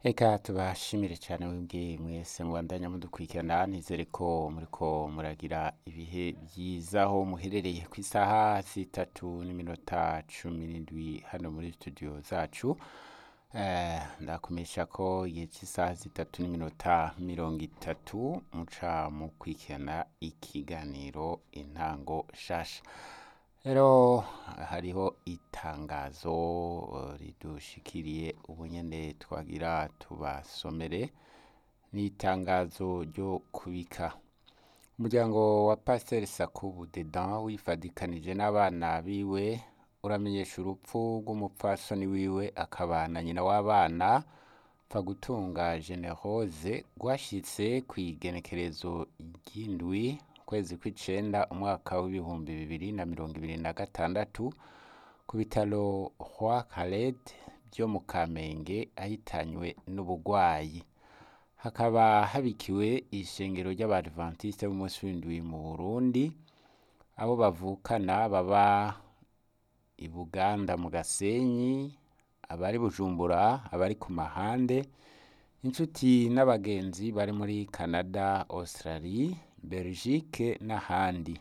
Eka tubashimire cyane mwebwe mwese mubandanya mudukurikirana nizere ko muriko muragira ibihe byiza aho muherereye ku isaha zitatu n'iminota cumi n'indwi hano muri studio zacu Eh, ndakumenyesha ko igihe cy'isaha zitatu n'iminota mirongo itatu muca mukurikirana ikiganiro intango shasha rero hariho itangazo eh, ridushikiriye ubu nyene twagira tubasomere ni itangazo ryo kubika umuryango wa pasiteri sakubu dedan wifadikanije n'abana biwe uramenyesha urupfu rw'umupfasoni wiwe akaba na nyina w'abana Pfagutunga Generose rwashitse ku igenekerezo ry'indwi ukwezi kw'icenda umwaka w'ibihumbi bibiri na mirongo ibiri na gatandatu ku bitaro Roi Khaled byo mu Kamenge ahitanywe n'ubugwayi hakaba habikiwe ishengero ry'abadventiste b'umunsi w'indwi mu Burundi abo bavukana baba i Buganda mu Gasenyi abari Bujumbura abari ku mahande inshuti n'abagenzi bari muri Canada Australie Belgique n'ahandi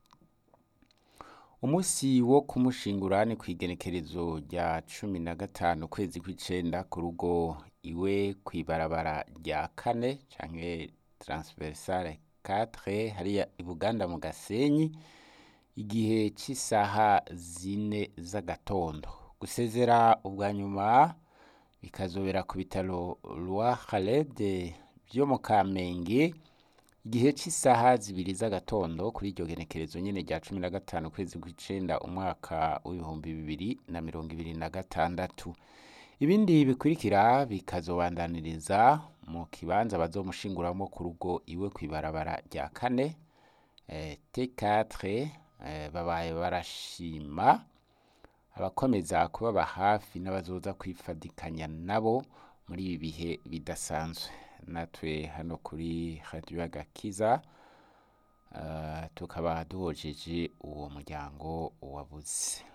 umunsi wo kumushingura ni ku igenekerezo rya cumi na gatanu ukwezi kw'icenda ku rugo iwe kw'ibarabara rya kane canke transversale 4 hariya i Buganda mu Gasenyi igihe cy'isaha zine z'agatondo gusezera ubwa nyuma bikazobera ku bitaro Roi Khaled byo mu Kamenge igihe cy'isaha zibiri z'agatondo kuri iryo genekerezo nyene rya cumi na gatanu ukwezi kw'icenda umwaka w'ibihumbi bibiri na mirongo ibiri na gatandatu ibindi bikurikira bikazobandaniriza mu kibanza bazomushinguramo ku rugo iwe kw'ibarabara rya kane eh, T4 eh, babaye barashima abakomeza kubaba hafi n'abazoza kwifadikanya nabo muri ibi bihe bidasanzwe natwe hano kuri radio agakiza uh, tukaba duhojeje uwo muryango wabuze